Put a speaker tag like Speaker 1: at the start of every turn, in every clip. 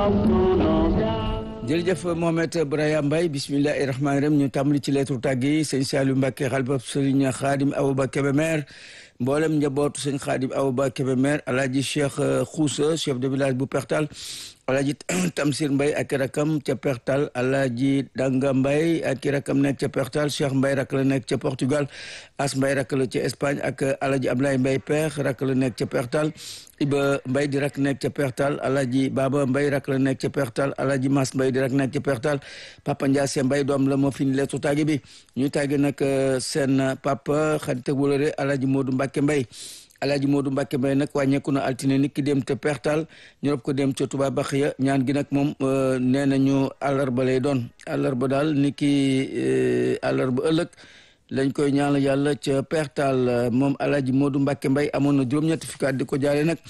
Speaker 1: jërëjëf Mohamed Braya Mbaye bismillahi rahmaani rahim ñu tàmbali ci lettre tàgg yi sëñ Saliou Mbacke xalifab sëriñ Xaadim Awba Kébémer mboolem njabootu sëñ Xaadim Awba Kébémer alaaji Cheikh Xoussa chef de village bu Pertal alaaji Tamsir Mbaye ak rakam ca Pertal alaaji Danga Mbaye ak rakam nekk ca Pertal Cheikh Mbaye rak la nekk ca Portugal As Mbaye rak la ca Espagne ak alaaji Ablaye Mbaye Peex rak la nekk ca Pertal Iba Mbaye di rak nekk ca Pertal alaaji Baba Mbaye rak la nekk ca Pertal alaaji Mas Mbaye di rak nekk ca Pertal Papa Ndiasse Mbaye doom la moo fi ni leetu tàgge bi ñu tàgge nag seen papa xarit ak wóllëre alaaji Modou Mbacke Mbaye alaaji Modou Mbacke Mbaye nag wàññeeku na altine nit ki dem te pertal ñu rob ko dem ca Touba Baxiya ñaan gi nag moom nee nañu àllarba lay doon àllarba daal nit ki àllarba ëllëg lañ koy ñaanal yàlla ca pertal moom alaaji Modou Mbacke Mbaye amoon na juróom-ñetti fukki at di ko jaale nag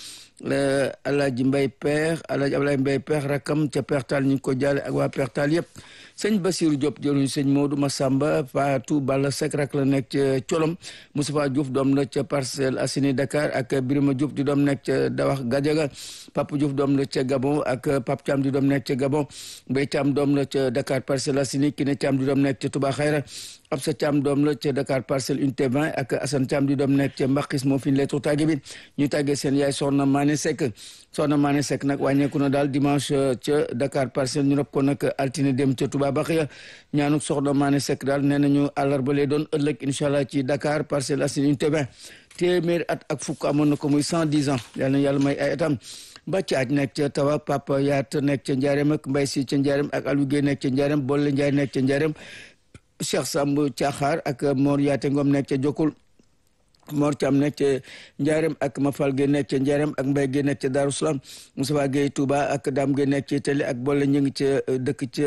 Speaker 1: alaaji Mbaye peex alaaji Ablaye Mbaye peex rakam ca pertal ñu ngi ko jaale ak waa pertal yëpp sëñ Basirou Diop jëruñu sëñ Modou Massamba Fatou Balla Seck rak la nekk ca Colom Moustapha Diouf doom la ca Parcelles Assainies Dakar ak Birima Diouf di doom nekk ca Dawax Gadiaga Papa Diouf doom la ca Gabon ak Pape Thiam di doom nekk ca Gabon Mbaye Thiam doom la ca Dakar Parcelles Assainies Kiné Thiam di doom nekk ca Touba Xayra Absa Thiam doom la ca Dakar Parcelles Unité 20 ak Assane Thiam di doom nekk ca Mbakis moo fi ñu leetu tàgge bi ñu tàggee seen yaay Soxna Mané Seck Soxna Mané Seck nag wàññeeku na daal dimanche ca Dakar Parcelles ñu rob ko nag altine dem ca Touba Baxiya ñaanuk Soxna Mané Seck daal nee nañu àllarba lay doon ëllëg incha allah ci Dakar Parcelles Assainies Unité 20 téeméeri at ak fukk amoon na ko muy cent dix ans yal na yàlla may ay atam Mbacke aj nekk ca Tawa Papa Yaat nekk ca Njaareem ak Mbay Si ca Njaareem ak Aliou Guèye nekk ca Njaareem Bolle Ndiaye nekk ca Njaareem Cheikh Samb Caaxaar ak Mor Yaate Ngom nekk ca Jokul Mor Thiam nekk ca Njaareem ak Mafal Gueye nekk ca Njaareem ak Mbaye Gueye nekk ca Darou Salaam Moussa Gueye Touba ak Dame Gueye nekk ca Télé ak Bolle ñu ngi ca dëkk ca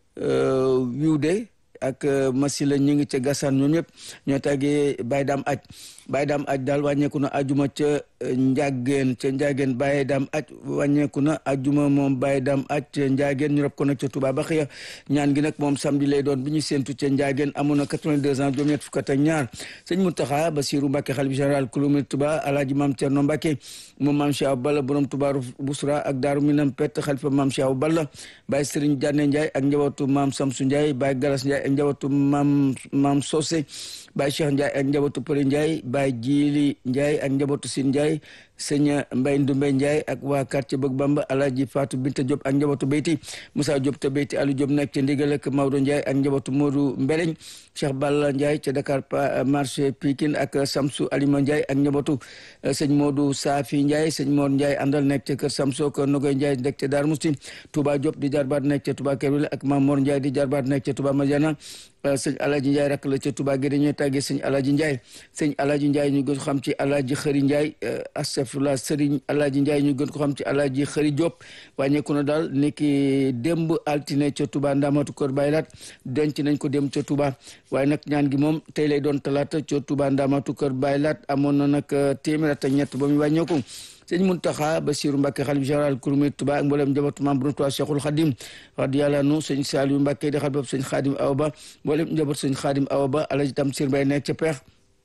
Speaker 1: Wiwde ak Masila ñu ngi ca Gassane ñoom ñëpp ñoo tàggee Baye Dame aj Baye Dame aj daal wàññeeku na ajuma ca Njageen ca Njageen Baye Dame aj wàññeeku na ajuma moom Baye Dame aj ca Njageen ñu rob ko nag ca Touba Baxiya ñaan gi nag moom samedi lay doon bi ñu séentu ca Njageen amoon na 82 ans juróom-ñett fukk ak ñaar sëñ Mountakha Bassirou Mbacké xalifa général kulumit Touba alaaji Maam Cerno Mbacké moom Maam Cheikh Balla borom Touba Bousra ak Daaru Minam Pett xalifa Maam Cheikh Balla Baye Serigne Diané Ndiaye ak njabootu Maam Samsu Ndiaye Baye Galas Ndiaye ak njabootu Maam Maam Sosé Baye Cheikh Ndiaye ak njabootu Përi Ndiaye Baye Jili Ndiaye ak njabootu Sin Ndiaye sëñ Mbay Ndumbe Ndiaye ak waa quartier Bëgg Bamba Alaaji Fatou Binta Diop ak njabootu Beyti Moussa Diop te Beyti Aliou Diop nekk ca Ndigal ak Maodo Ndiaye ak njabootu Modou Mbeleñ Cheikh Balla Ndiaye ca Dakar marché Pikine ak Samsu Alima Ndiaye ak njabootu sëñ Modou Safi Ndiaye sëñ Mor Ndiaye àndal nekk ca kër Samso ko Nogoy Ndiaye nekk ca Dar Musti Touba Diop di jarbaat nekk ca Touba Kerwile ak Mamor Ndiaye di jarbaat nekk ca Touba Madiana sëñ Alaaji Ndiaye rak la ca Touba Guédé ñooy tàggee sëñ Alaaji Ndiaye sëñ Alaaji Ndiaye ñu gën ko xam ci Alaaji Xëri Ndiaye astafurlah sëriñ Alaaji Ndiaye ñu gën ko xam ci Alaaji Xëri Diop wàññeeku na daal niki démb altine ca Touba Ndamatu Kër Baylaat denc nañ ko dem ca Touba waaye nag ñaan gi moom tey lay doon talaata ca Touba Ndamatu Kër Baylaat amoon na nag téeméer ak ñett ba muy wàññeeku sëñ Muntaxa Basiru Mbàkke xalif général kurmé Touba ak mboolem njabootu maam Borom Touba Cheikhul Khadim radiyallahu anhu sëñ Saliou Mbàkke di xalif sëñ Khadim Awa Ba mboolem njaboot sëñ Khadim Awa Ba alaji Tamsir Mbay nekk ca peex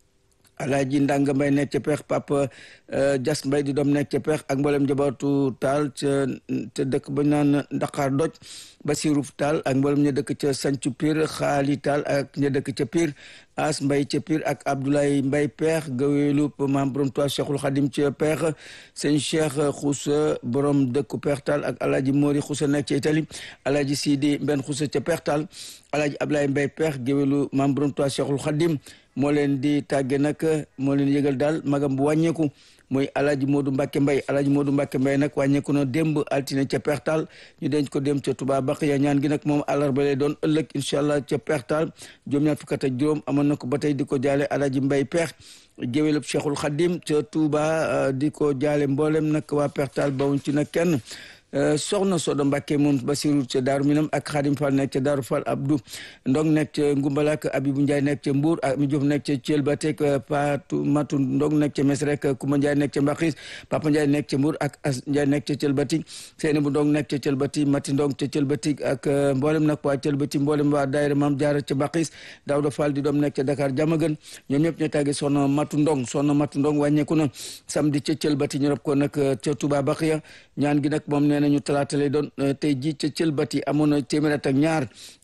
Speaker 1: alaaji Ndanga Mbay nekk ca peex Papa Jas Mbay di doom nekk ca peex ak mboolem njabootu taal ca ca dëkk ba naan Dakar doj Basiru Taal ak mboolem ña dëkk ca Sancu Pire Xaali Taal ak ña dëkk ca Pire As Mbay ca Pire ak Abdoulaye Mbay peex gaweelu maam borom Tuubaa Cheikhul Xadim ca peex sëñ Cheikh Xuusa borom dëkku peex taal ak alaaji Mori Xuusa nekk ca Itali alaaji Sidi Mbenn Xuusa ca peex taal alaaji Abdoulaye Mbay peex gaweelu maam borom Tuubaa Cheikhul Xadim moo leen di tàgge nag moo leen yëgal daal magam bu wàññeeku muy alaaji Modou Mbacke Mbaye alaaji Modou Mbacke Mbaye nag wàññeeku na démb altine ca pertal ñu denc ko dem ca Touba Baxiya ñaan gi nag moom àllarba lay doon ëllëg incha allah ca pertal juróom ñaar fukk ak juróom amoon na ko ba tey di ko jaale alaaji Mbaye peex géwélub Cheikhul Khadim ca Touba di ko jaale mboolem nag waa pertal bawuñ ci nag kenn soxna Sodo Mbacke moom Basiru ca Daaru Minam ak Xaadim Fall nekk ca Daaru Fall Abdou Ndong nekk ca Ngumbala ak Abibu Ndiaye nekk ca Mbour ak mi Diouf nekk ca Thiel ba teg Patu Matu Ndong nekk ca Mes rek Kuma Ndiaye nekk ca Mbaxis Papa Ndiaye nekk ca Mbour ak As Ndiaye nekk ca Thiel Bati Seyni bu Ndong nekk ca Thiel Bati Mati Ndong ca Thiel Bati ak mboolem nag waa Thiel Bati mboolem waa daayira Maam Jaara ca Mbaxis Daouda Fall di doom nekk ca Dakar Jamagan ñoom ñëpp ñoo tàggee soxna Matu Ndong soxna Matu Ndong wàññeeku na samedi ca Thiel Bati ñu rob ko nag ca Touba Baxiya ñaan gi nag moom nee nañu talaata lay doon tey ji ca cëlbati amoon na téeméer at ak ñaar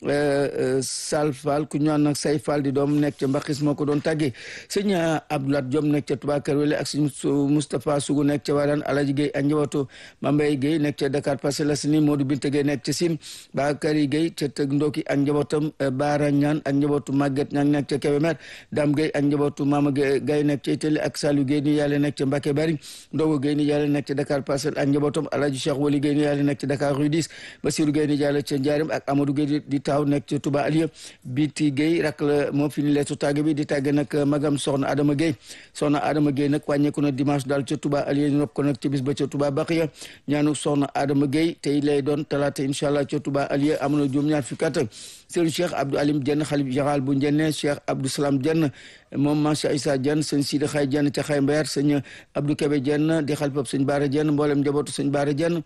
Speaker 1: Sal Fall ku ñu naan nag say Fall di doom nekk ca Mbaxis moo ko doon tàggee sëñ Abdoulaye Diom nekk ca Touba Kër Wele ak sëñ Moustapha Sougou nekk ca Wadane Alaji Gueye ak njabootu Mambay Gueye nekk ca Dakar Parcelles Assainies Modou Binta Gueye nekk ca Sine Bakary Gueye ca Tëg Ndoki ak njabootam Baara Ñaan ak njabootu Maguette Ñang nekk ca Kébémer Dame Gueye ak njabootu Mama Gueye nekk ca Itali ak Saliou Gueye ni yàlla nekk ca Mbacké Bari Ndogo Gueye ni yàlla nekk ca Dakar Parcelles ak njabootam Alaji Cheikh Wali Gueye ni yàlla nekk ca Dakar Rue 10 Bassirou Gueye ni yàlla ca Ndiarème ak Amadou Gueye di taaw nekk ca Touba Alieu Biti Gueye rak la moo fi ni leetu tàgge bi di tàgge nag magam soxna Adama Gueye soxna Adama Gueye nag wàññeeku na dimanche daal ca Touba Alieu ñu rob ko nag ci bis ba ca Touba Baxiya ñaanu soxna Adama Gueye tey lay doon talaata incha allah ca Touba Alieu am na juróom ñaar fukki at sëñ Cheikh Abdou Alim Dieng xalif général bu Njenne Cheikh Abdou Salam Dieng moom Macha Issa Dieng sëñ Sidi Xay Dieng ca Xay Mbayar sëñ Abdou Kébé Dieng di xalifab sëñ Baara Dieng mboolem njabootu sëñ Baara Dieng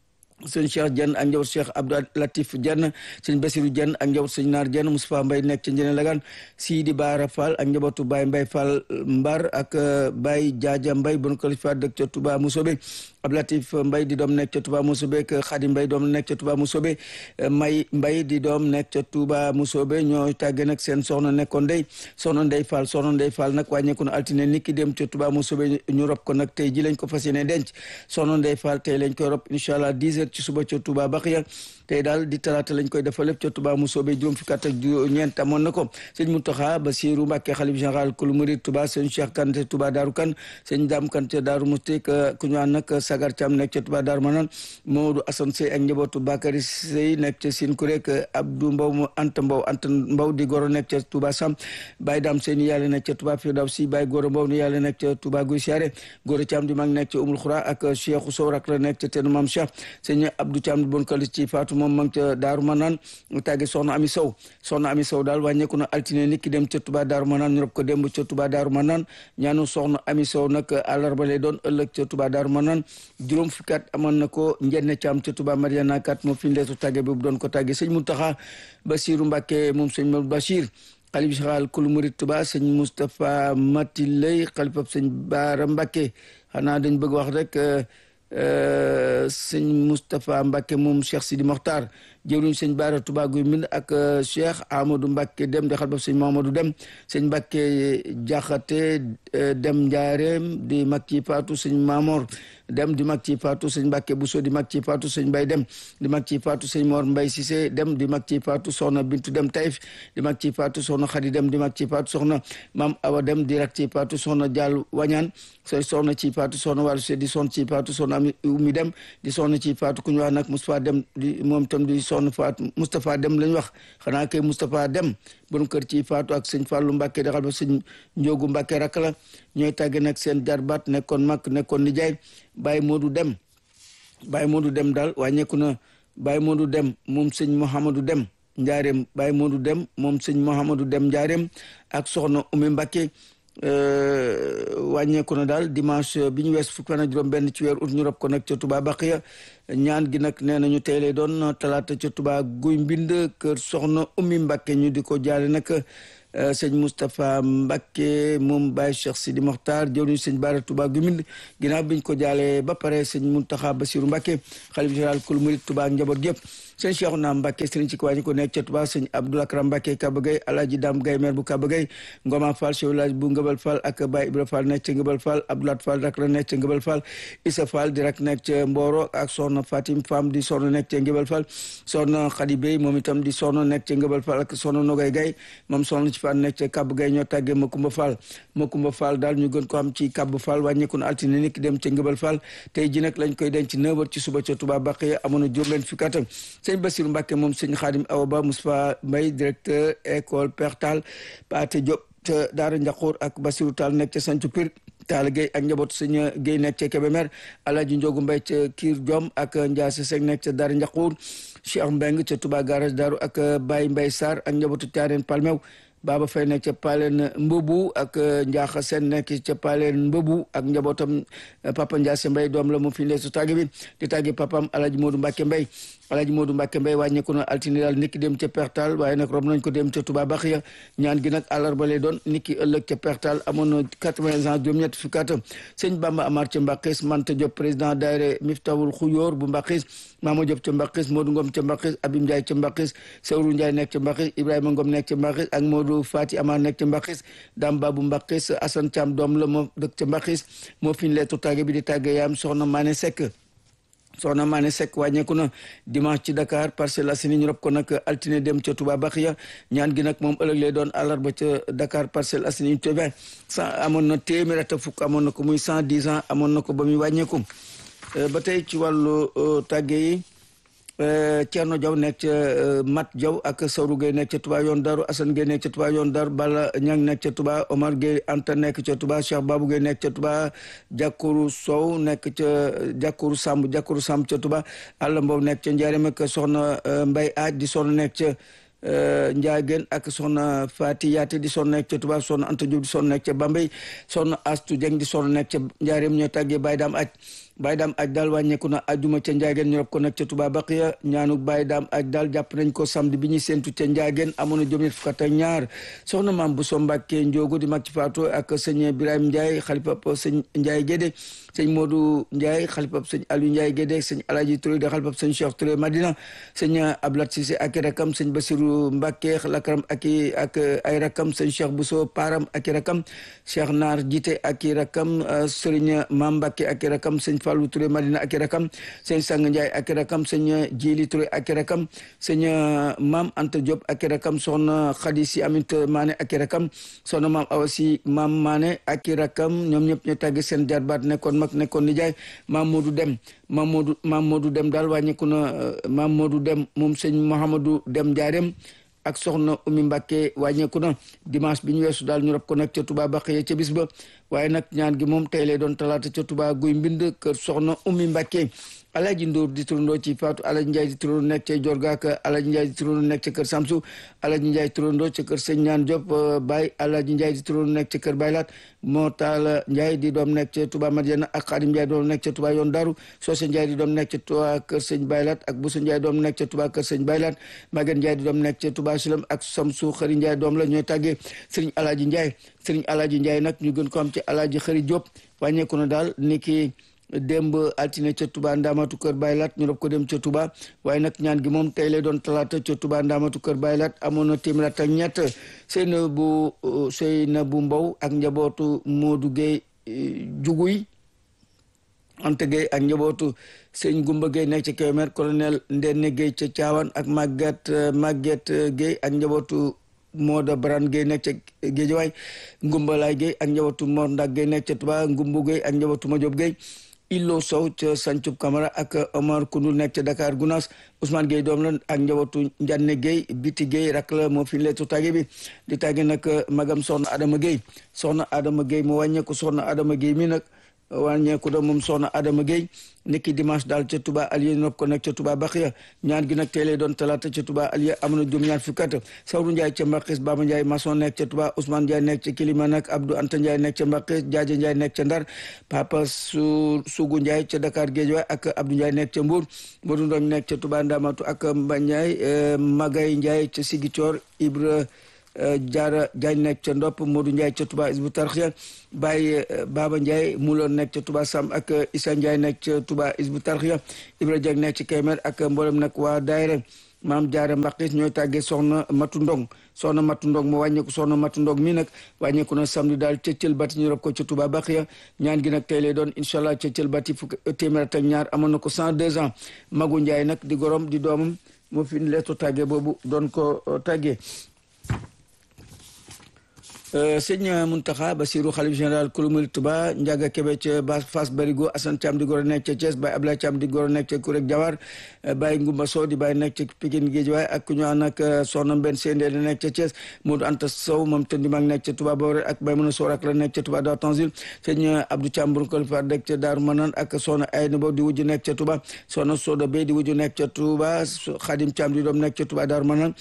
Speaker 1: sëñ Cheikh Dieng ak njaboot Cheikh Abdou Latif Dieng sëñ Basirou Dieng ak njaboot sëñ Naar Dieng Moustapha Mbaye nekk ci Njene Lagan Sidi Baara Fall ak njabootu Baye Mbaye Fall Mbar ak Baye Jaaja Mbaye bon kalifa dëkk ca Touba Mousobé Abdou Latif Mbaye di doom nekk ca Touba Mousobé ak Khady Mbaye doom nekk ca Touba Mousobé May Mbaye di doom nekk ca Touba Mousobé ñoo tàggee nag seen soxna nekkoon ndey soxna Ndey Fall soxna Ndey Fall nag wàññeeku na altine niki dem ca Touba Mousobé ñu rob ko nag tey ji lañ ko fas yéene denc soxna Ndey Fall tey lañ koy rob incha allah 10 heures ci suba ca Touba Baxiya tey daal di talaata lañ koy defal lépp ca Touba Mousobé juróom fukki at ak ñeent amoon na ko sëñ Mountakha Bassirou Mbacké xalif général kulu murid Touba sëñ Cheikh Kanté Touba Darou Kane sëñ Dame Kanté Darou Mousti ku ñu nag Sagar Thiam nekk ca Touba Darou Manane Mamadou Assane Sey ak njabootu Bakary Sey nekk ca Sine Kurek Abdou Mbow mu Anta Mbow Anta Mbow di goro nekk ca Touba Sam Baye Dame Sey ni yàlla nekk ca Touba Firdawsi Baye Goro Mbow ni yàlla nekk ca Touba Guy Siare Goro Thiam di mag nekk ca Oumoul Khoura ak Cheikh Sow rak la nekk ca Tenu Mam Cheikh sëñ Abdou Thiam di bon kalis ci Fatou moom ma ngi ca Daaru Manaan tàgge soxna Ami Sow soxna Ami Sow daal wàññeeku na altine nit ki dem ca Touba Daaru Manaan ñu rob ko démb ca Touba Daaru Manaan ñaanu soxna Ami Sow nag àllarba lay doon ëllëg ca Touba Daaru Manaan juróom fukki at amoon na ko njenne caam ca Touba Mariana kat moo fi ñu leetu tàgge bi bu doon ko tàgge sëñ Mountakha Bassirou Mbacké moom sëñ Mamadou Bachir xalif général kulu murid Touba sëñ Moustapha Mati Lay xalifab sëñ Baara Mbacké xanaa dañ bëgg wax rek sëñ Moustapha Mbacké moom Cheikh Sidi Mokhtar jëwriñ sëñ Baara Touba Guy Mbind ak Cheikh Amadou Mbacké dem di xalifab sëñ Mamadou dem sëñ Mbacké Jaxate dem Njaareem di mag ci Faatu sëñ Mamor dem di mag ci Faatu sëñ Mbacké Bousso di mag ci Faatu sëñ Mbay dem di mag ci Faatu sëñ Mor Mbay Cissé dem di mag ci Faatu soxna Bintu dem Taïf di mag ci Faatu soxna Xadi dem di mag ci Faatu soxna Mam Awa dem di rak ci Faatu soxna Jaal Wañaan soy soxna ci Faatu soxna Wàllu Se di son ci Faatu soxna Ami Umi dem di soxna ci Faatu ku ñu wax nag Moustapha dem di moom tam di soxna Faatu Moustapha dem lañ wax xanaa kay Moustapha dem borom kër ci Faatu ak sëñ Fàllu Mbàkke di xal ba sëñ Njóogu Mbàkke rakk la ñooy tàgge nag seen jarbaat nekkoon mag nekkoon nijaay Baye Modou Dem Baye Modou Dem daal wàññeeku na Baye Modou Dem moom sëñ Mouhamadou Dem Njaareem Baye Modou Dem moom sëñ Mouhamadou Dem Njaareem ak soxna Umi Mbàkke wàññeeku na daal dimanche bi ñu wees fukki fan ak juróom benn ci weer ut ñu rob ko nag ca Touba Baxiya ñaan gi nag nee nañu tey lay doon talaata ca Touba guy mbind kër soxna Umi Mbàkke ñu di ko jaale nag sëñ Moustapha Mbacké moom Baye Cheikh Sidi Mokhtar jëwriñ sëñ Baara Touba Gumind ginnaaw biñ ko jaalee ba pare sëñ Mountakha Bassirou Mbacké xalif général kul murid Touba ak njaboot gépp sëñ Cheikhouna Mbacké sëriñ ci kwaañi ko nekk ca Touba sëñ Abdou Lakram Mbacké Kaba Gueye Alaaji Dam Gaye maire bu Kaba Gueye Ngoma Fall chef village bu Ngëbal Fall ak Baye Ibra Fall nekk ca Ngëbal Fall Abdoulat Fall rak la nekk ca Ngëbal Fall Issa Fall di rak nekk ca Mboro ak soxna Fatim Fam di soxna nekk ca Ngëbal Fall soxna Khady Bey moom itam di soxna nekk ca Ngëbal Fall ak soxna Nogay Gaye moom soxna ci Fall nekk ca Kaba Gueye ñoo tàggee Makumba Fall Makumba Fall daal ñu gën ko am ci Kaba Fall wàññeeku na altine niki dem ca Ngëbal Fall tey ji nag lañ koy denc 9h ci suba ca Touba Baxiya amoon na juróom leen fukki at sëñ Bassirou Mbacké moom sëñ Khadim Awa Ba Moustapha Mbaye directeur école Pertal Paate Diop ca Daara Njaxoor ak Bassirou Tall nekk ca Sancu Pir Tall Gueye ak njabootu sëñ Gueye nekk ca Kébémer Alaaji Njogu Mbay ca Kiir Diom ak Ndiase Seck nekk ca Daara Njaxoor Cheikh Mbeng ca Touba garage Daaru ak Baye Mbay Sarr ak njabootu Thiarène Palmew Baba Fay nekk ca Paleen Mbobu ak Njaaxa Seen nekk ca Paleen Mbobu ak njabootam Papa Ndiasse Mbay doom la mu fi ndeesu tàgg bi di tàggi papam Alaji Modou Mbacke Mbay Alaji Modou Mbacke Mbay wàññeeku na altine daal niki dem ca Pertal waaye nag rob nañ ko dem ca Touba Baxiya ñaan gi nag àllarba lay doon niki ëllëg ca Pertal amoon na quatre-vingts ans juróom-ñett fukki at sëñ Bamba Amar ca Mbaqis Manta Diop président daayira Miftawul Xuyóor bu Mbaqis Mama Diop ca Mbaqis Modou Ngom ca Mbaqis Abim Ndiaye ca Mbaqis Sewru Ndiaye nekk ca Mbaqis Ibrahima Ngom nekk ca Mbaqis ak Modou Fati Amar nekk ca Mbaqis Dame Babou Mbaqis Assane Thiam doom la moo dëkk ca Mbaqis moo fi ñu leetu tàgge bi di tàgge yaam soxna Mané Seck soxna Mané Seck wàññeeku na dimanche ci Dakar Parcelles Assainies ñu rob ko nag altine dem ca Touba Baxiya ñaan gi nag moom ëllëg lay doon àllarba ca Dakar Parcelles Assainies te vingt cent amoon na téeméer at fukk amoon na ko muy cent dix ans amoon na ko ba muy wàññeeku ba tey ci wàllu tàgge yi Thierno Diaw nekk ca Mat Diaw ak Sawru Gueye nekk ca Touba yoon Daru Assane Gueye nekk ca Touba yoon Daru Bala Ñang nekk ca Touba Omar Gueye Anta nekk ca Touba Cheikh Babou Gueye nekk ca Touba Jakuru Sow nekk ca Jakuru Samb Jakuru Samb ca Touba Alla Mbow nekk ca Njaareem ak soxna Mbay Aaj di soxna nekk ca Ndiageen ak soxna Fati Yaate di soxna nekk ca Touba soxna Anta Diop di soxna nekk ca Bambey soxna Astu Jeng di soxna nekk ca Njaareem ñoo tàggee Baye Daam Aj Baye Daam Aj daal wàññeeku na ajuma ca Ndiageen ñu rob ko nekk ca Touba Baqiya ñaanu Baye Daam Aj daal jàpp nañ ko samedi bi ñuy séentu ca Ndiageen amoon na juróom-ñett fukk ak ñaar soxna maam bu so Mbàkke Njoogu di mag ci faatu ak sëñ Ibrahima Ndiaye xalifa sëñ Ndiaye Gédé sëñ Modou Ndiaye xalifa sëñ Aliou Ndiaye Gédé sëñ Alaji Touré di xalifa sëñ Cheikh Touré Madina sëñ Ablat Cissé ak rakam sëñ Basiru Mbàkke lakaram ak ak ay rakam sëñ Cheikh Bousso Param ak rakam Cheikh Naar Jité ak rakam sëriñ Maam Mbàkke ak rakam sëñ Fallou Touré Madina ak rakam sëñ Sang Ndiaye ak rakam sëñ Jili Touré ak rakam sëñ Maam Anta Diop ak rakam soxna Khady Si Amit Mané ak rakam soxna Maam Awa Si Maam Mané ak rakam ñoom ñëpp ñu tàgge seen jarbaat nekkoon mag nekkoon nijaay Maam Modou Dem Maam Modou Maam Modou Dem daal wàññeeku na Maam Modou Dem moom sëñ Mouhamadou Dem Ndiarème ak soxna Oumy Mbacke wàññeeku na dimanche bi ñu weesu daal ñu rob ko nag ca Touba Baxiya ca bis ba waaye nag ñaan gi moom tey lay doon talaata ca Touba guy mbind kër soxna Oumy Mbacke Alaji Ndour di turandoo ci Faatu Alaji Ndiaye di turandoo nekk ca Jorga ak Alaji Ndiaye di turandoo nekk ca kër Samsu Alaji Ndiaye turandoo ca kër Sëñ Ñaan Diop Baye Alaji Ndiaye di turandoo nekk ca kër Baylaat moo taala Ndiaye di doom nekk ca Touba Madiana ak Xaadim Ndiaye doom nekk ca Touba yoon Daru Soose Ndiaye di doom nekk ca Touba kër Sëñ Baylaat ak Busu Ndiaye doom nekk ca Touba kër Sëñ Baylaat Maguette Ndiaye di doom nekk ca Touba Sulam ak Samsu Xëri Ndiaye doom la ñooy tàggee Sëriñ Alaji Ndiaye Sëriñ Alaji Ndiaye nag ñu gën ko am ci Alaji Xëri Diop wàññeeku na daal ni ki démb altine ca Touba Ndamatu Kër Baylat ñu rob ko dem ca Touba waaye nag ñaan gi moom tey lay doon talaata ca Touba Ndamatu Kër Baylat amoon na téeméer ak ñett Seyna bu Seyna bu Mbow ak njabootu Modou Gueye Juguy Anta Gueye ak njabootu sëñ Gumba Gueye nekk ca Kébémer colonel Ndenne Gueye ca Thiawane ak Maguette Maguette Gueye ak njabootu Mooda Baran Gueye nekk ca Géejawaay Ngumbalaay Gueye ak njabootu Mor Ndak Gueye nekk ca Touba Ngumbu Gueye ak njabootu Majob Gueye Illo Sow ca Sancub Camara ak Omar Koundoul nekk ca Dakar Gounass Ousmane Gueye doom la ak njabootu Njanne Gueye Biti Gueye rak la moo fi leetu tàgge bi di tàgge nag magam soxna Adama Gueye soxna Adama Gueye mu wàññeeku soxna Adama Gueye mi nag wàññeeku da moom soxna Adama Gueye niki dimanche daal ca Touba Aliya nopp ko nekk ca Touba Baxiya ñaan gi nag tey lay doon talaata ca Touba Aliya am na juróom ñaar fukki at Sawru Ndiaye ca Mbaqis Baba Ndiaye maçon nekk ca Touba Ousmane Ndiaye nekk ca Kilima nag Abdou Anta Ndiaye nekk ca Mbaqis Jaaja Ndiaye nekk ca Ndar Papa su Sugu Ndiaye ca Dakar Guédiawaye ak Abdou Ndiaye nekk ca Mbour Modou Ndong nekk ca Touba Ndamatu ak Mba Ndiaye Magay Ndiaye ca Sigicoor Ibra Jaara Jaañ nekk ca Ndopp Modou Ndiaye ca Touba Isbu Tarxiya Baye Baba Ndiaye muloon nekk ca Touba Sam ak Issa Ndiaye nekk ca Touba Isbu Tarxiya Ibra Dieng nekk ci Kaymer ak mboolem nag waa daayira maam Jaara Mbaqis ñooy tàggee soxna Matu Ndong soxna Matu Ndong mu wàññeeku soxna Matu Ndong mi nag wàññeeku na samedi daal ca Cël Bati ñu rob ko ca Touba Baxiya ñaan gi nag tey lay doon incha allah ca Cël Bati fukk téeméer ak ñaar amoon na ko cent deux ans Magu Ndiaye nag di gorom di doomam moo fi leetu tàggee boobu doon ko tàggee sëñ Muntaxa Basiru xalif général kulu murid Tuba Njaga Kebe ca ba Fass Barigo Asan Caam di goro nekk ca Thiès Baye Ablaye Caam di goro nekk ca Kurek Jawar Baye Ngumba Sow di Baye nekk ca Pikine Géejawaay ak ku ñu ànd ak soxna Mbenn Sendé la nekk ca Thiès Modou Anta Sow moom tëndi mag nekk ca Touba Bawre ak Baye Mën a Sow ak la nekk ca Touba Daw Tanzil sëñ Abdou Caam Burkal fa nekk ca Daaru Manan ak soxna Ayna Bow di wujju nekk ca Touba soxna Soda Bey di wujju nekk ca Touba Xadim Caam di doom nekk ca Touba Daaru Manan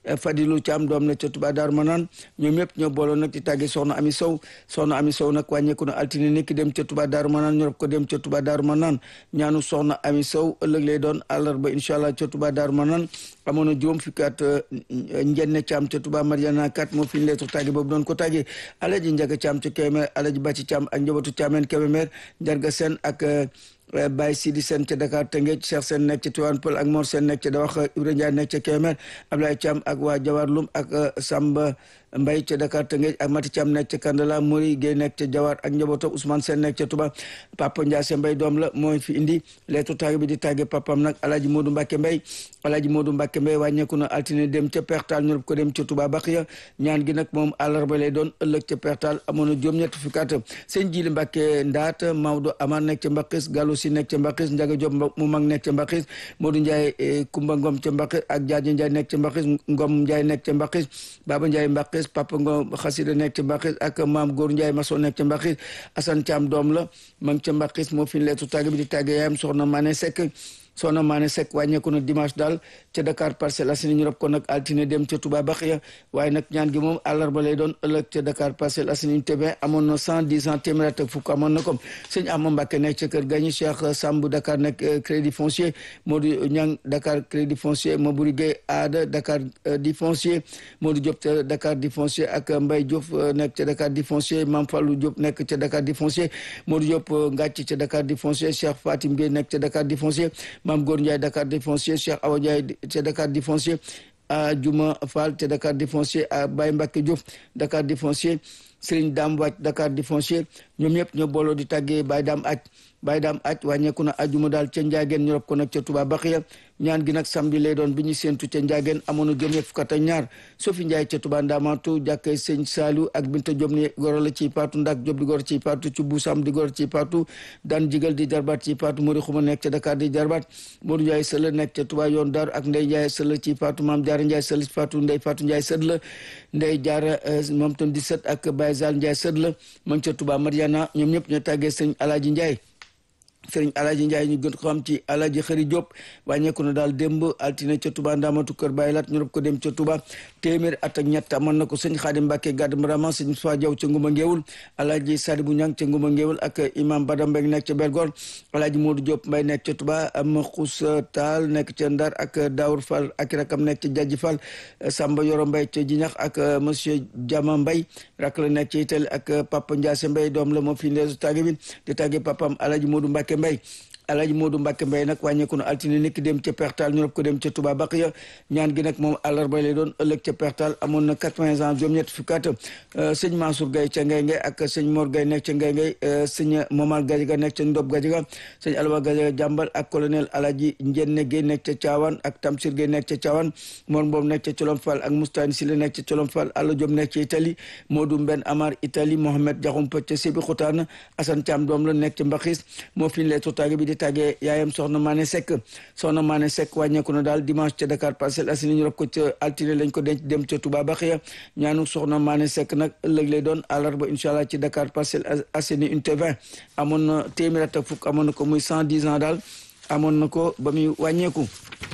Speaker 1: Fadilou Thiam doom nekk ca Touba Darou Manane ñoom ñëpp ñoo booloon nag di tàggee soxna Ami Sow soxna Ami Sow nag wàññeeku na altine nekk dem ca Touba Darou Manane ñu rob ko dem ca Touba Darou Manane ñaanu soxna Ami Sow ëllëg lay doon àllarba incha allah ca Touba Darou Manane amoon na juróom fukki at njenne Thiam ca Touba Mariana kat moo fi ñu leetu tàgge boobu doon ko tàggee Alaji Njaga Thiam ca Kébémer Alaji Bàcci Thiam ak njabootu Thiamène Kébémer Njarga Sène ak Baye Sidi Sène ca Dakar Tëngéej Cheikh Sène nekk ca Tivaouane Peulh ak Mor Sène nekk ca Dawax Ibrahima Ndiaye nekk ca Kébémer Ablaye Thiam ak waa Jawar Lum ak Samba Mbaye ca Dakar Tëngéej ak Mati Thiam nekk ca Kandala Mori Gueye nekk ca Jawar ak njabootam Ousmane Sène nekk ca Touba Papa Ndiasse Mbaye doom la mooy fi indi leetu tàgge bi di tàgge papam nag Alaaji Modou Mbacke Mbaye Alaaji Modou Mbacke Mbaye wàññeeku na altine dem ca Pertal ñu ko dem ca Touba Baxiya ñaan gi nag moom àllarba lay doon ëllëg ca Pertal amoon na juróom-ñett fukki at sëñ Jili Mbacke Ndaat Maodo Amar nekk ca Mbakis Gallo Si nekk ca Mbakis Njaga Diop mu mag nekk ca Mbakis Modou Ndiaye Kumba Ngom ca Mbakis ak Jaaji Ndiaye nekk ca Mbakis Ngom Ndiaye nekk ca Mbakis Baba Ndiaye Mbakis Papa Ngom Xasida nekk ca Mbakis ak Maam Góor Ndiaye Maso nekk ca Mbakis Assane Thiam doom la ma ngi ca Mbakis moo fi leetu tàgge bi di tàgge yaayam soxna Mané Seck soxna Mané Seck wàññeeku na dimanche daal ca Dakar Parcelles Assainies ñu rob ko nag altine dem ca Touba Baxiya waaye nag ñaan gi moom àllarba lay doon ëllëg ca Dakar Parcelles Assainies tebe amoon na cent dix ans téeméer ak fukk amoon na ko sëñ Ama Mbacke nekk ca kër gañi Cheikh Samb Dakar nekk crédit foncier Modou Niang Dakar crédit foncier Mabouri Gueye Aada Dakar di foncier Modou Diop ca Dakar di foncier ak Mbaye Diop nekk ca Dakar di foncier Mame Fallou Diop nekk ca Dakar di foncier Modou Diop Ngàcc ca Dakar di foncier Cheikh Fatim Gueye nekk ca Dakar di foncier Mame Góor Ndiaye Dakar di foncier Cheikh Awa Ndiaye ca Dakar di foncier a Juma Fall ca Dakar di foncier a Baye Mbacke Diouf Dakar di foncier Serigne Dame Wàcc Dakar di foncier ñoom ñëpp ñoo booloo di tàggee Baye Dame aj Baye Dame aj wàññeeku na ajuma daal ca Njaageen ñu rob ko nag ca Touba Baxiya ñaan gi nag samedi lay doon bi ñu séentu ca Njaageen amoon na juróom fukk ak ñaar Sofi Ndiaye ca Touba Ndamatu jàkkee Sëñ Saliou ak Binta Diop ni goro la ci paatu Ndak Diop di goro ci paatu ci Buusam di goro ci paatu daan jigal di jarbaat ci paatu Mori Xuma nekk ca Dakar di jarbaat Modou Ndiaye Sëla nekk ca Touba yoon Daaru ak Ndey Ndiaye Sëla ci paatu Maam Jaara Ndiaye Sëla ci paatu Ndey Faatu Ndiaye sët la Ndey Jaara moom tam di sët ak Baye Zal Ndiaye sët la ma ngi ca Touba Mariana ñoom ñëpp ñoo tàggee Sëñ Alaaji Ndiaye sëriñ alaji Ndiaye ñu gën ko xam ci alaji xëri Diop wàññeeku na daal démb altine ca Touba Ndamatu kër Baye Lat ñu rob ko dem ca Touba téeméer at ak ñett amoon na ko sëñ Xaadim Mbàkke gàdd maraman sëñ Moussa Diaw ca Nguma Ngeewul alaji Sadibou Ñang ca Nguma Ngeewul ak imam Badam Mbeng nekk ca Belgor alaji Modou Diop Mbay nekk ca Touba am Xus Taal nekk ca Ndar ak Daour Fall ak rakam nekk ca Jajji Fall Samba Yoro Mbay ca Jiñax ak monsieur Jama Mbay rak la nekk ca Itali ak Papa Ndiasse Mbay doom la moo fi ndeesu tàgge bi di tàgge papam alaji Modou Mbàkke Mbay Alaaji Modou Mbacke Mbaye nag wàññeeku na altine nekk dem ca Pertal ñu rob ko dem ca Touba Baqiya ñaan gi nag moom àllarba lay doon ëllëg ca Pertal amoon na quatre-vingts ans juróom-ñett fukki at sëñ Mansour Gaye ca Ngay Ngay ak sëñ Mor Gaye nekk ca Ngay Ngay sëñ Momar Gadiaga nekk ca Ndob Gadiaga sëñ Alwa Gadiaga jàmbal ak colonel Alaaji Njenne Gaye nekk ca Thiawane ak Tamsir Gaye nekk ca Thiawane Mor Mboom nekk ca Colom Fall ak Moustane Sile nekk ca Colom Fall Alla Diop nekk ca Italie Modou Mben Amar Italie Mohamed Diakhoumpa ca Sébi Xotaan Assane Thiam doom la nekk ca Mbaxis moo fi lee totaage bi di tàggee yaayam soxna Mané Seck soxna Mané Seck wàññeeku na daal dimanche ca Dakar Parcelles Assainies ñu rob ko ca altine lañ ko denc dem ca Touba Baxiya ñaanu soxna Mané Seck nag ëllëg lay doon àllarba incha allah ci Dakar Parcelles Assainies unité 20 amoon na téeméer at ak fukk amoon na ko muy cent dix ans daal amoon na ko ba muy wàññeeku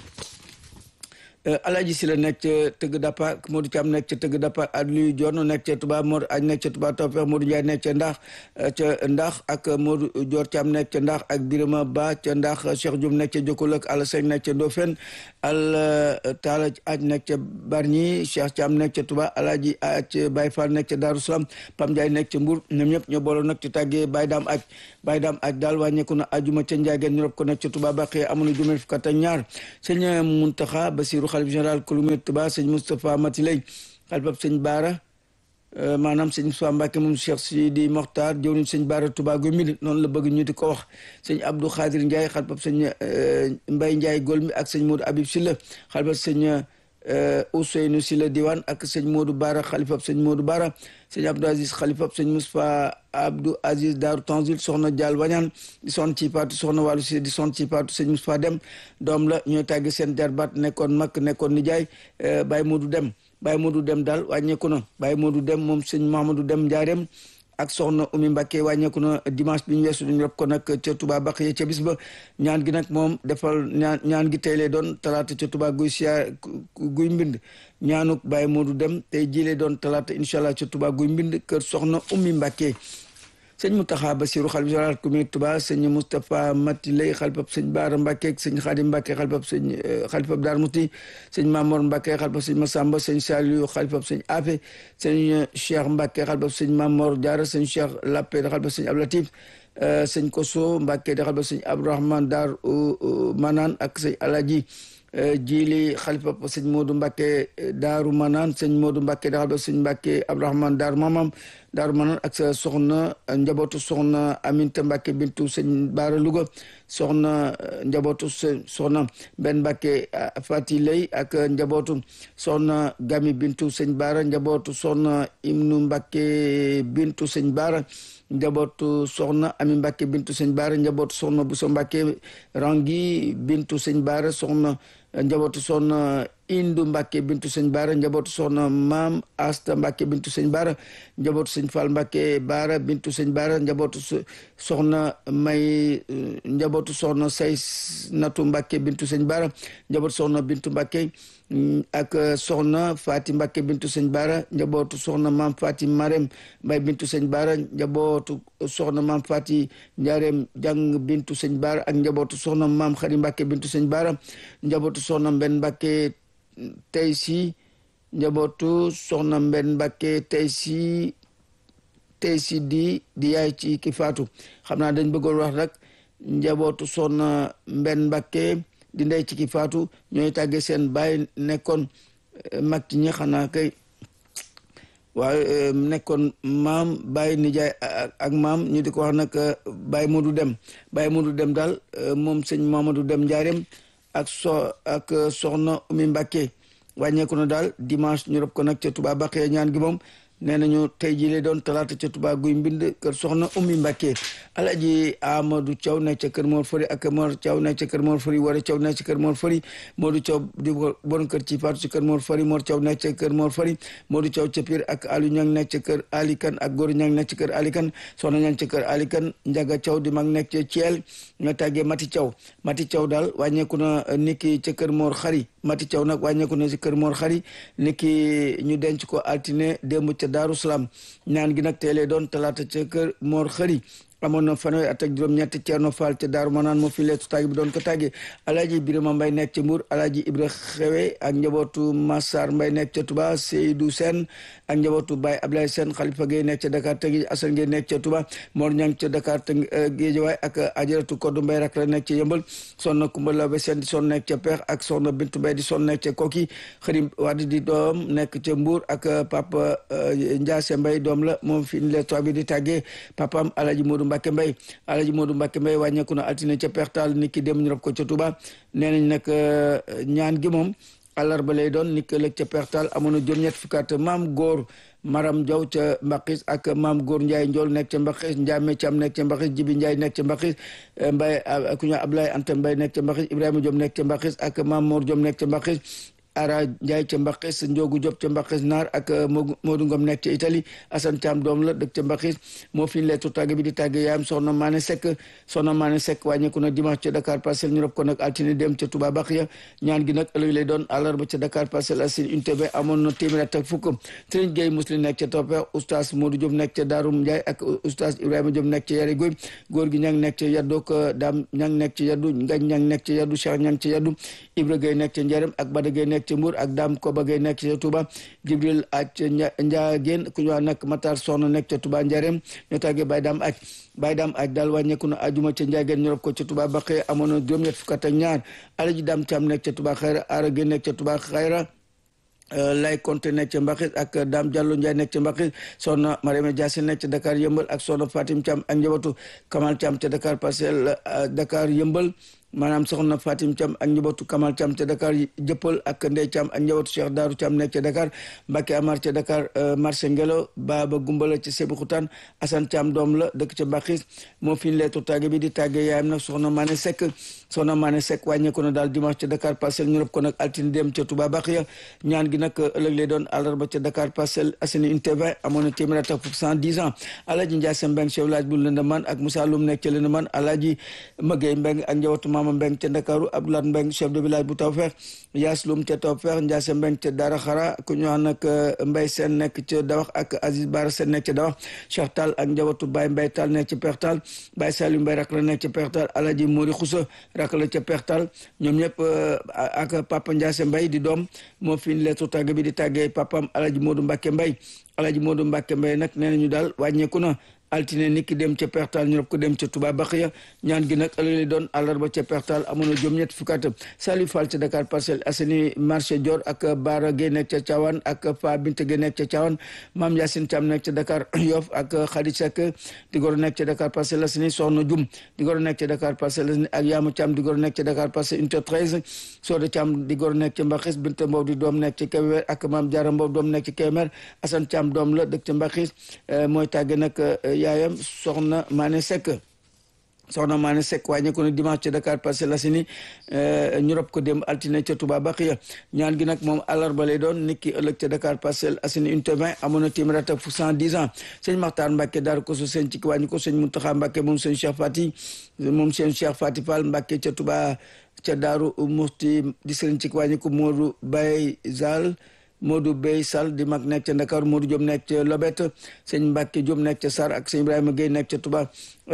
Speaker 1: Alaji si la nekk ca tëgg dappa Modou Thiam nekk ca tëgg dappa Aliou Dior nekk ca Touba Mor aj nekk ca Touba Tawfeex Modou Ndiaye nekk ca Ndax ca Ndax ak Modou Dior Thiam nekk ca Ndax ak Birama Ba ca Ndax Cheikh Dioum nekk ca Jokkul ak Alassane nekk ca Ndofène al Talla aj nekk ca Bargny Cheikh Thiam nekk ca Touba Alaji aj Baye Fall nekk ca Darou Salam Pam Ndiaye nekk ca Mbour ñoom ñëpp ñoo booloo nag ci tàggee Baye Dame aj Baye Dame aj daal wàññeeku na ajuma ca Ndiageen ñu rob ko nekk ca Touba Baqi amoon na juróom fukk ak ñaar sëñ Muntaxa Basiru xalif général kulumu Touba sëñ Moustapha Matilay xalifab sëñ Baara maanaam sëñ Moustapha Mbacke moom Cheikh Sidi Mokhtar jëwriñ sëñ Baara Touba gu mi noonu la bëgg ñu di ko wax sëñ Abdou Khadir Ndiaye xalifab sëñ Mbaye Ndiaye Golmi ak sëñ Modou Habib Silla xalifab sëñ Ousseynou Silla Diwane ak sëñ Modou Baara xalifab sëñ Modou Baara sëñ Abdou Aziz xalifab sëñ Moustapha Abdou Aziz Daaru Tanzil soxna Dial Wañaan di son ci paatu soxna Wàllu Si di son ci paatu sëñ Moustapha Dem doom la ñooy tàggi seen jarbaat nekkoon mag nekkoon nijaay Baye Modou Dem Baye Modou Dem daal wàññeeku na Baye Modou Dem moom sëñ Mamadou Dem Njaareem ak soxna Umi Mbacke wàññeeku na dimanche bi ñu weesu ñu rob ko nag ca Touba Baxiya ca bis ba ñaan gi nag moom defal ñaan ñaan gi tey lay doon talaata ca Touba guy siyaar guy mbind ñaanuk Baye Modou dem tey jilee doon talaata incha allah ca Touba guy mbind kër soxna Umi Mbacke sëñ Mountakha Bassirou xalifa général commune Touba sëñ Moustapha Mati Lay xalifab sëñ Baara Mbacke sëñ Khadim Mbacke xalifab sëñ xalifab Dar Mouti sëñ Mamor Mbacke xalifab sëñ Massamba sëñ Saliou xalifab sëñ Afe sëñ Cheikh Mbacke xalifab sëñ Mamor Diarra sëñ Cheikh Lappé xalifab sëñ Ablatif sëñ Koso Mbacke di xalifab sëñ Abdourahmane Dar Manaan ak sëñ Alaji jili xalifa sëñ Modou Mbacke Daaru Manaan sëñ Modou Mbacke da xalifa sëñ Mbacke Abdourahmane Daaru Mamam Daaru Manaan ak sa soxna njabootu soxna Aminta Mbacke bintu sëñ Baara Louga soxna njabootu soxna Ben Mbacke Fati Lay ak njabootu soxna Gami bintu sëñ Baara njabootu soxna Imnu Mbacke bintu sëñ Baara njabootu soxna Ami Mbacke bintu sëñ Baara njabootu soxna Bousso Mbacke Rangi bintu sëñ Baara soxna njabootu soxna Indu Mbacke bintu sëñ Baara njabootu soxna Maam Asta Mbacke bintu sëñ Baara njabootu sëñ Fall Mbacke Baara bintu sëñ Baara njabootu soxna May njabootu soxna Say Natu Mbacke bintu sëñ Baara njabootu soxna Bintu Mbacke ak soxna Fati Mbacke bintu sëñ Baara njabootu soxna Maam Fati Marem Mbay bintu sëñ Baara njabootu soxna Maam Fati Njaarem Jàng bintu sëñ Baara ak njabootu soxna Maam Xari Mbacke bintu sëñ Baara njabootu soxna Mbenn Mbacke tey si njabootu soxna Mbenn Mbacke tey si tey si di di yaay ci ki faatu xam naa dañ bëggoon wax rek njabootu soxna Mbenn Mbacke di ndey ci ki faatu ñooy tàggee seen baay nekkoon mag ci ñi xanaa kay waaye nekkoon maam baay nijaay ak maam ñu di ko wax nag baay Modou Dem baay Modou Dem daal moom sëñ Mamadou Dem Njaareem ak so ak soxna Umi Mbacke wàññeeku na daal dimanche ñu rob ko nag ca Touba Baxiya ñaan gi moom nee nañu tey jii lay doon talaata ca Touba guy mbind kër soxna Umi Mbacke alaji Amadou Thiaw nekk ca kër Mor Fari ak Mor Thiaw nekk ca kër Mor Fari Wara Thiaw nekk ca kër Mor Fari Modou Thiaw di bon kër ci faatu ci kër Mor Fari Mor Thiaw nekk ca kër Mor Fari Modou Thiaw ca Pire ak Aliou Niang nekk ca kër Alikan ak Góor Niang nekk ca kër Alikan soxna Niang ca kër Alikan Njaga Thiaw di mag nekk ca Thiel nga tàggee Mati Thiaw Mati Thiaw daal wàññeeku na niki ca kër Mor Xari Mati Thiaw nag wàññeeku na ci kër Mor Xari niki ñu denc ko altine démb ca Daaru Salaam ñaan gi nag teelee doon talaata ca kër Mor Xari amoon na fanweeri at ak juróom-ñett Ceerno Fall te Daaru Manaan moo fi leetu tàgg bi doon ko tàggee alaaji Birama Mbay nekk ca Mbuur alaaji Ibra Xewe ak njabootu Massar Mbay nekk ca Touba Seydou Sène ak njabootu Baye Ablaye Sène Xalifa Gay nekk ca Dakar Tëngéej Assane Gay nekk ca Touba Mor Ñang ca Dakar të Géejawaay ak Ajaratu Koddu Mbay rak la nekk ca Yëmbal soxna Kumba Labe Sène di son nekk ca Peex ak soxna Bintu Mbay di son nekk ca Koki Xërim Wadi di doom nekk ca Mbuur ak Papa Ndiasse Mbay doom la moom fi leetu bi di tàggee papam alaaji Modou Mbacke Mbay Alaaji Modou Mbacke Mbay wàññeeku na altine ca pertal ni ki dem ñu rob ko ca Touba nee nañ nag ñaan gi moom àllarba lay doon ni ki lëg ca pertal amoon na juróom-ñett fukkaat maam góor Maram Jaw ca Mbaqis ak maam góor Ndiaye Njool nekk ca Mbaqis Ndiame Cam nekk ca Mbaqis Jibi Ndiaye nekk ca Mbaqis Mbay ku ñu Ablaye Anta Mbay nekk ca Mbaqis Ibrahima Diom nekk ca Mbaqis ak maam Mor Diom nekk ca Mbaqis Ara Ndiaye ca Mbaqis Ndiogu Diop ca Mbaqis Naar ak Modou Ngom nekk ca Italie Assane Thiam doom la dëkk ca Mbaqis moo fi leetu tàgge bi di tàgge yaayam soxna Maane Seck soxna Maane Seck wàññeeku na dimanche ca Dakar Parcelles ñu rob ko nag altine dem ca Touba Baxiya ñaan gi nag ëllëg lay doon àllarba ca Dakar Parcelles Assainies unité b amoon na téeméer ak fukk Serigne Gueye Muslim nekk ca Topper oustaz Modou Diop nekk ca Daarum Ndiaye ak oustaz Ibrahima Diop nekk ca Yare Goy góor gi ñang nekk ca Yaddu ak Dame ñang nekk ca Yaddu Ngañ ñang nekk ca Yaddu Cheikh ñang ca Yaddu Ibra Gueye nekk ca Njarem ak Bada Gueye nekk ca Mbour ak Dame Koba Gueye nekk ca Touba Jibril ak Ndiageen ku ñu wax nag Matar Soxna nekk ca Touba Njarem ñoo tàggee Baye Dame ak Baye Dame ak daal wàññeeku na ajuma ca Ndiageen ñu rob ko ca Touba Baqe amoon na juróom-ñett fukk ak ñaar Alaji Dame Thiam nekk ca Touba Xayra Ara Gueye nekk ca Touba Xayra lay konte nekk ca Mbaxis ak Dame Diallo Ndiaye nekk ca Mbaxis soxna Mariama Diassé nekk ca Dakar Yëmbal ak soxna Fatim Thiam ak njabootu Kamal Thiam ca Dakar Parcelles Dakar Yëmbal maanaam soxna Fatim Thiam ak njabootu Kamal Thiam ca Dakar jëppal ak Ndey Thiam ak njabootu Cheikh Daaru Thiam nekk ca Dakar Mbacke Amar ca Dakar marché Ngelo Baba Gumbala ca Sébikotane Assane Thiam doom la dëkk ca Bakis moo fi ñu leetu tàgge bi di tàgge yaayam nag soxna Mané Seck soxna Mané Seck wàññeeku na daal dimanche ca Dakar Parcelles ñu rob ko nag altine dem ca Touba Baxiya ñaan gi nag ëllëg lay doon àllarba ca Dakar Parcelles Assainies unité 20 amoon na téeméer ak fukk cent dix ans Alaaji Ndiasse Mbeng chef village bu Lëndëmaan ak Moussa Loum nekk ca Lëndëmaan Alaaji Magey Mbeng ak njabootu Mama Mbeng ca Ndakaaru Abdoulaye Mbeng chef de village bu Tawfeex Yaas Loum ca Tawfeex Ndiasse Mbeng ca Dara Xara ku ñu wax nag Mbay Seen nekk ca Dawax ak Aziz Bara Seen nekk ca Dawax Cheikh Tall ak njabootu Baye Mbay Tall nekk ca Pertal Baye Saliou Mbay rak la nekk ca Pertal Alaaji Mori Xusa rak la ca Pertal ñoom ñëpp ak Papa Ndiasse Mbay di doom moo fi leetu tàgg bi di tàggee papam Alaaji Moodu Mbàkke Mbay Alaaji Moodu Mbàkke Mbay nag nee nañu daal wàññeeku na altine nit ki dem ca pertal ñu rob ko dem ca Touba Baxiya ñaan gi nag ëllëg doon àllarba ca pertal amoon na juróom ñett fukki at Saliou Fall ca Dakar Parcelles Assainies marché Dior ak Baara Gueye nekk ca Thiawane ak Fa Binte Gueye nekk ca Thiawane Mame Yacine Thiam nekk ca Dakar Yoff ak Khady Seck di goro nekk ca Dakar Parcelles Assainies Soxna Dioum di goro nekk ca Dakar Parcelles Assainies ak Yama Thiam di goro nekk ca Dakar Parcelles unité 13 Soda Thiam di goro nekk ca Mbaxis Binta Mbow di doom nekk ca Kébémer ak Mame Diarra Mbow doom nekk ca Kébémer Assane Thiam doom la dëkk ca Mbaxis mooy tàgge nag yaayam soxna Mané Seck soxna Mané Seck wàññeeku na dimanche ca Dakar Parcelles Assainies ñu rob ko dem altine ca Touba Baxiya ñaan gi nag moom àllarba lay doon nit ki ëllëg ca Dakar Parcelles Assainies unité 20 amoon na téeméer ak fukk cent dix ans sëñ Maxtaar Mbàkke Daaru Koso sëñ ci wàññi ko sëñ Muntaxa Mbàkke moom sëñ Cheikh Fati moom sëñ Cheikh Fati Fall Mbàkke ca Touba ca Daaru Muxti di sëñ ci wàññi ko Moodu Baye Zal Modou Bey Sall di mag nekk ca Ndakaaru Modou Diop nekk ca Lobet sëñ Mbacke Diop nekk ca Sarr ak sëñ Ibrahima Gueye nekk ca Touba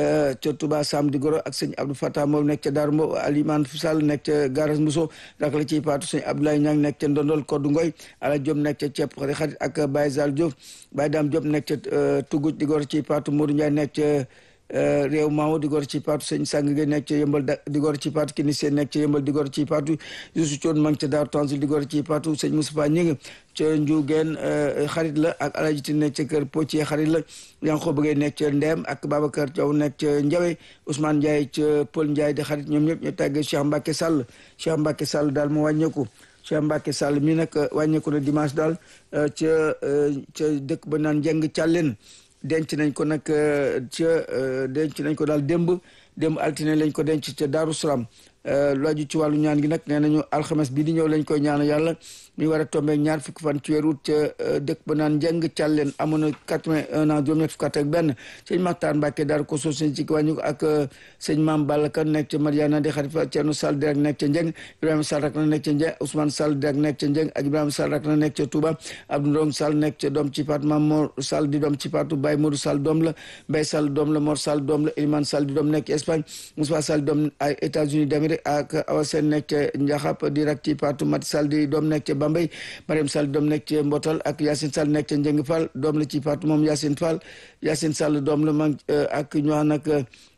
Speaker 1: ca Touba Sam di Goro ak sëñ Abdou Fatah moom nekk ca Darou Mbow Aliman Sall nekk ca Garas Mousso rak la ciy paatu sëñ Abdoulaye Niang nekk ca Ndondol Koddu Ngoy Ala Diop nekk ca Ceeb xarit xarit ak Baye Zal Diop Baye Dame Diop nekk ca Tuguj di Goro ciy paatu Modou Ndiaye nekk ca réew maawo di gor ci paatu sëñ sang ge nekk ca yëmbal di gor ci paatu kini seen nekk ca yëmbal di gor ci paatu Youssou Thion mang ca Daaru Tanzil di gor ci paatu sëñ Moustapha Ñing ca Njuugeen xarit la ak Alaji Tine nekk ca kër Pocce xarit la yaa ngi ko bëggee nekk ca Ndeem ak Babacar Thiaw nekk ca Njawe Ousmane Ndiaye ca Paul Ndiaye di xarit ñoom ñëpp ñu tàggee Cheikh Mbacke Sall Cheikh Mbacke Sall daal mu wàññeeku Cheikh Mbacke Sall mi nag wàññeeku na dimanche daal ca ca dëkk ba naan njeng càlleen denc nañ ko nag ca denc nañ ko daal démb démb altine lañ ko denc ca Daaru Salaam lu aju ci wàllu ñaan gi nag nee nañu alxames bii di ñëw lañ koy ñaan yàlla mi war a tombé ñaar fukki fan ci weeru ca dëkk ba naan njëng càlleen amoon na quatre-vingt-un ans juróom-ñett fukk ak benn sëñ Maxtaar Mbàkke daar ko so sëñ ci wàññi ko ak sëñ Maam Balla Kan nekk ca Mariana di xarit fa Ceerno Sall direk nekk ca njëng Ibrahima Sall rak na nekk ca njëng Ousmane Sall direk nekk ca njëng ak Ibrahima Sall rak na nekk ca Touba Abdou Ndong Sall nekk ca doom ci paatu Maam Mor Sall di doom ci paatu Baye Modou Sall doom la Baye Sall doom la Mor Sall doom la Elimane Sall di doom nekk Espagne Moussa Sall doom ay États-Unis d'Amérique ak Awa Sène nekk ca Njaxap di rak ci paatu Mati Sall di doom nekk ca Bambey Mariam Sall doom nekk ca Mbotal ak Yacine Sall nekk ca Njëng Fall doom la ci paatu moom Yacine Fall Yacine Sall doom la mag ak ñu wax nag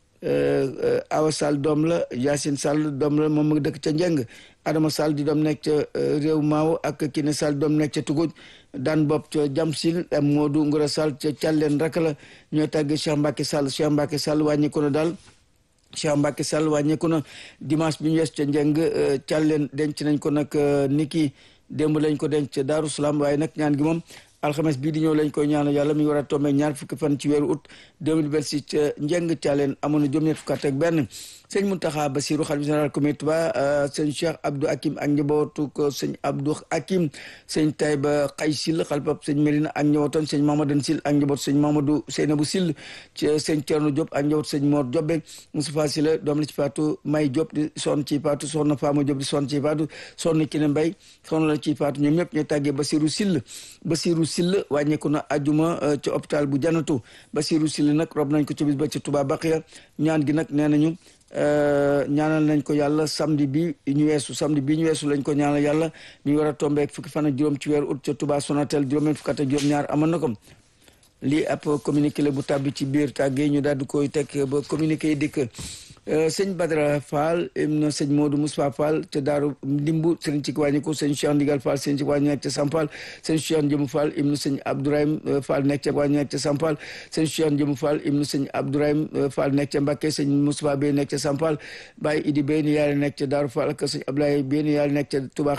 Speaker 1: Awa Sall doom la Yacine Sall doom la moom mu dëkk ca Njëng Adama Sall di doom nekk ca réew Maaw ak Kine Sall doom nekk ca Tuguj daan bopp ca Jamsil Modou Ngora Sall ca Thialène rek la ñooy tàgge Cheikh Mbacke Sall Cheikh Mbacke Sall wàññi ko na daal Cheikh Mbacke Sall wàññeeku na dimanche bi ñu wees ca njëng càlleen denc nañ ko nag niki démb lañ ko denc ca Daaru Salaam waaye nag ñaan gi moom alxames bii di ñëw lañ koy ñaanal yàlla mi ngi war a tombé ñaar fukki fan ci weeru août 2026 ca njëng càlleen amoon na juróom-ñett fukk ak benn sëñ Muntaxa Basiru xalifa général comité Touba sëñ Cheikh Abdou Hakim ak njabootu ko sëñ Abdou Hakim sëñ Tayba Xay Sil xalifab sëñ Mérina ak njabootam sëñ Mamadan Sil ak njabootu sëñ Mamadou Seynabou Sil ci sëñ Thierno Diop ak njabootu sëñ Mor Diobbe Moustapha Sila doom la ci faatu May Diop di sonn ci faatu soxna Fama Diop di sonn ci faatu soxna Kine Mbay soxna la ci faatu ñoom ñëpp ñu tàggee Basiru Sil Basiru Sil wàññeeku na ajuma ci hôpital bu Janatu Basiru Sil nag rob nañ ko ci bis ba ci Touba Baqiya ñaan gi nag nee nañu ñaanal nañ ko yàlla samedi bi ñu weesu samedi bi ñu weesu lañ ko ñaanal yàlla mi war a tombeek fukki fan ak juróom ci weeru août ca Touba Sonatel juróom fukk ak juróom ñaar amoon na ko lii ab communiqué la bu tàbbi ci biir tàggee ñu daal di koy teg ba communiqué yi dikk sëñ Badara Fall na sëñ Modou Moustapha Fall te daaru ndimbu sëñ ci wàññi ko sëñ Cheikh Ndigal Fall sëñ ci wàññi nekk ca Sampal sëñ Cheikh Njëmu Fall ibnu sëñ Abdourahim Fall nekk ca wàññi nekk ca Sampal sëñ Cheikh Njëmu Fall ibnu sëñ Abdourahim Fall nekk ca Mbacké sëñ Moustapha Bey nekk ca Sampal Baye Idi Bey ni yàlla nekk ca Daaru Fall ak sëñ Ablaye Bey ni yàlla nekk ca Touba